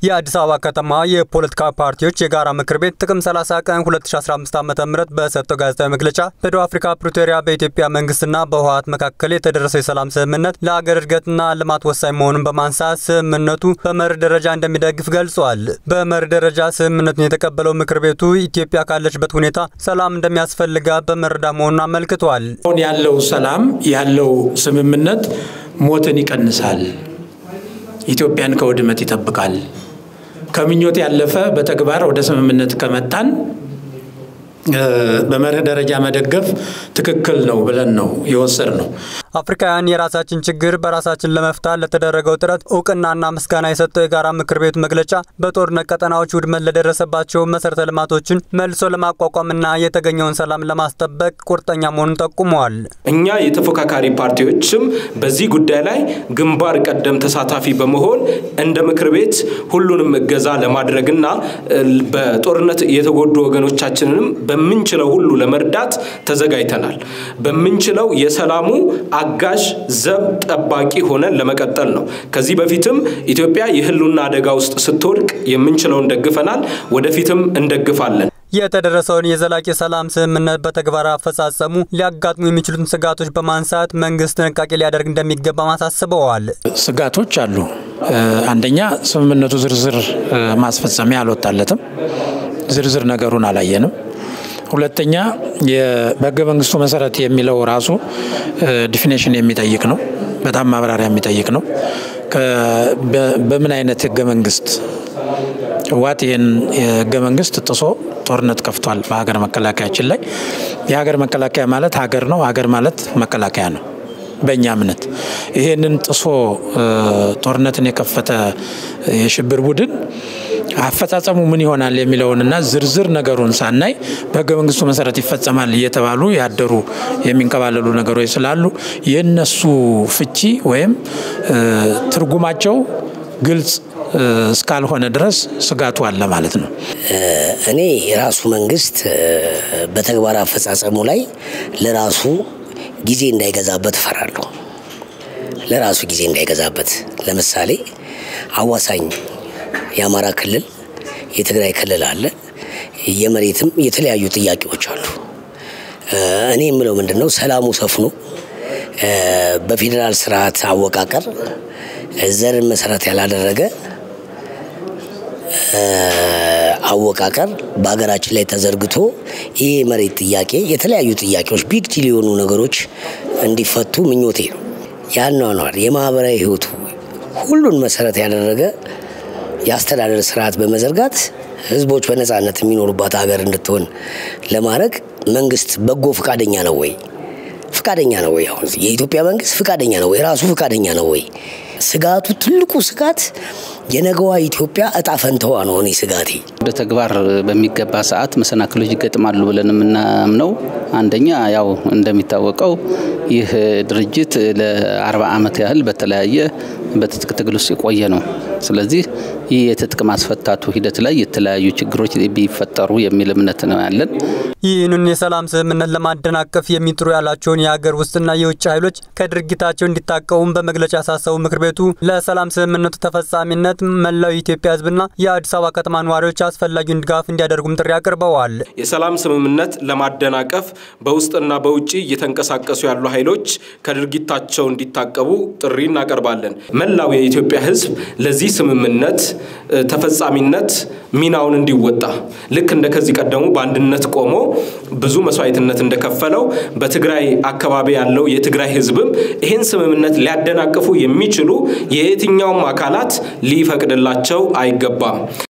የአዲስ አበባ ከተማ የፖለቲካ ፓርቲዎች የጋራ ምክር ቤት ጥቅም 30 ቀን 2015 ዓ ም በሰጠው ጋዜጣዊ መግለጫ በደቡብ አፍሪካ ፕሪቶሪያ በኢትዮጵያ መንግስትና በህወሓት መካከል የተደረሰው የሰላም ስምምነት ለአገር እድገትና ልማት ወሳኝ መሆኑን በማንሳት ስምምነቱ በመርህ ደረጃ እንደሚደግፍ ገልጿል። በመርህ ደረጃ ስምምነቱን የተቀበለው ምክር ቤቱ ኢትዮጵያ ካለችበት ሁኔታ ሰላም እንደሚያስፈልጋት በመረዳት መሆኑን አመልክቷል። አሁን ያለው ሰላም ያለው ስምምነት ሞትን ይቀንሳል፣ ኢትዮጵያን ከውድመት ይጠብቃል። ከምኞት ያለፈ በተግባር ወደ ስምምነት ከመጣን በመርህ ደረጃ መደገፍ ትክክል ነው ብለን ነው የወሰድ ነው። አፍሪካውያን የራሳችን ችግር በራሳችን ለመፍታት ለተደረገው ጥረት እውቅናና ምስጋና የሰጠው የጋራ ምክር ቤቱ መግለጫ በጦርነት ቀጠናዎች ውድመት ለደረሰባቸው መሰረተ ልማቶችን መልሶ ለማቋቋምና የተገኘውን ሰላም ለማስጠበቅ ቁርጠኛ መሆኑን ጠቁመዋል። እኛ የተፎካካሪ ፓርቲዎችም በዚህ ጉዳይ ላይ ግንባር ቀደም ተሳታፊ በመሆን እንደ ምክር ቤት ሁሉንም እገዛ ለማድረግና በጦርነት የተጎዱ ወገኖቻችንንም በምንችለው ሁሉ ለመርዳት ተዘጋጅተናል። በምንችለው የሰላሙ አጋዥ ዘብ ጠባቂ ሆነን ለመቀጠል ነው። ከዚህ በፊትም ኢትዮጵያ የህልውና አደጋ ውስጥ ስትወድቅ የምንችለውን ደግፈናል፣ ወደፊትም እንደግፋለን። የተደረሰውን የዘላቂ ሰላም ስምምነት በተግባር አፈጻጸሙ ሊያጋጥሙ የሚችሉትን ስጋቶች በማንሳት መንግስት ጥንቃቄ ሊያደርግ እንደሚገባ አሳስበዋል። ስጋቶች አሉ። አንደኛ ስምምነቱ ዝርዝር ማስፈጸሚያ አልወጣለትም። ዝርዝር ነገሩን አላየንም። ሁለተኛ በህገ መንግስቱ መሰረት የሚለው ራሱ ዲፊኔሽን የሚጠይቅ ነው። በጣም ማብራሪያ የሚጠይቅ ነው። በምን አይነት ህገ መንግስት ህወሓት ይህን የህገ መንግስት ጥሶ ጦርነት ከፍቷል በሀገር መከላከያችን ላይ። የሀገር መከላከያ ማለት ሀገር ነው። ሀገር ማለት መከላከያ ነው። በእኛ እምነት ይሄንን ጥሶ ጦርነትን የከፈተ የሽብር ቡድን አፈጻጸሙ ምን ይሆናል የሚለውንና ዝርዝር ነገሩን ሳናይ በህገ መንግስቱ መሰረት ይፈጸማል እየተባሉ ያደሩ የሚንከባለሉ ነገሮች ስላሉ የእነሱ ፍቺ ወይም ትርጉማቸው ግልጽ እስካልሆነ ድረስ ስጋቱ አለ ማለት ነው። እኔ የራሱ መንግስት በተግባር አፈጻጸሙ ላይ ለራሱ ጊዜ እንዳይገዛበት እፈራለሁ። ለራሱ ጊዜ እንዳይገዛበት ለምሳሌ አዋሳኝ የአማራ ክልል፣ የትግራይ ክልል አለ። የመሬትም የተለያዩ ጥያቄዎች አሉ። እኔ የምለው ምንድን ነው ሰላሙ ሰፍኖ በፌዴራል ስርዓት አወቃቀር ዘርን መሰረት ያላደረገ አወቃቀር በሀገራችን ላይ ተዘርግቶ ይህ መሬት ጥያቄ የተለያዩ ጥያቄዎች ቢግ ዲል የሆኑ ነገሮች እንዲፈቱ ምኞቴ ነው። ያኗኗር የማህበራዊ ህይወቱ ሁሉን መሰረት ያደረገ የአስተዳደር ስርዓት በመዘርጋት ህዝቦች በነፃነት የሚኖሩባት ሀገር እንድትሆን ለማድረግ መንግስት በጎ ፈቃደኛ ነው ወይ? ፈቃደኛ ነው ወይ? አሁን የኢትዮጵያ መንግስት ፈቃደኛ ነው ወይ? ራሱ ፈቃደኛ ነው ወይ? ስጋቱ ትልቁ ስጋት የነገዋ ኢትዮጵያ እጣ ፈንተዋ ነው። እኔ ስጋቴ ወደ ተግባር በሚገባ ሰዓት መሰናክሎች ይገጥማሉ ብለን የምናምነው አንደኛ ያው እንደሚታወቀው ይህ ድርጅት ለአርባ ዓመት ያህል በተለያየ በትጥቅ ትግል ውስጥ የቆየ ነው። ስለዚህ ይህ የትጥቅ ማስፈታቱ ሂደት ላይ የተለያዩ ችግሮች ቢፈጠሩ የሚል እምነት ነው ያለን። ይህንን የሰላም ስምምነት ለማደናቀፍ የሚጥሩ ያላቸውን የሀገር ውስጥና የውጭ ኃይሎች ከድርጊታቸው እንዲታቀቡም በመግለጫ ያሳሰቡ ምክር ቤቱ ለሰላም ስምምነቱ ተፈጻሚነት መላው የኢትዮጵያ ሕዝብና የአዲስ አበባ ከተማ ነዋሪዎች አስፈላጊውን ድጋፍ እንዲያደርጉም ጥሪ አቅርበዋል። የሰላም ስምምነት ለማደናቀፍ በውስጥና በውጭ እየተንቀሳቀሱ ያሉ ኃይሎች ከድርጊታቸው እንዲታቀቡ ጥሪ እናቀርባለን። መላው የኢትዮጵያ ሕዝብ ለዚህ ስምምነት ተፈጻሚነት ሚናውን እንዲወጣ ልክ እንደ ከዚህ ቀደሙ በአንድነት ቆሞ ብዙ መስዋዕትነት እንደከፈለው በትግራይ አካባቢ ያለው የትግራይ ህዝብም ይህን ስምምነት ሊያደናቅፉ የሚችሉ የየትኛውም አካላት ሊፈቅድላቸው አይገባም።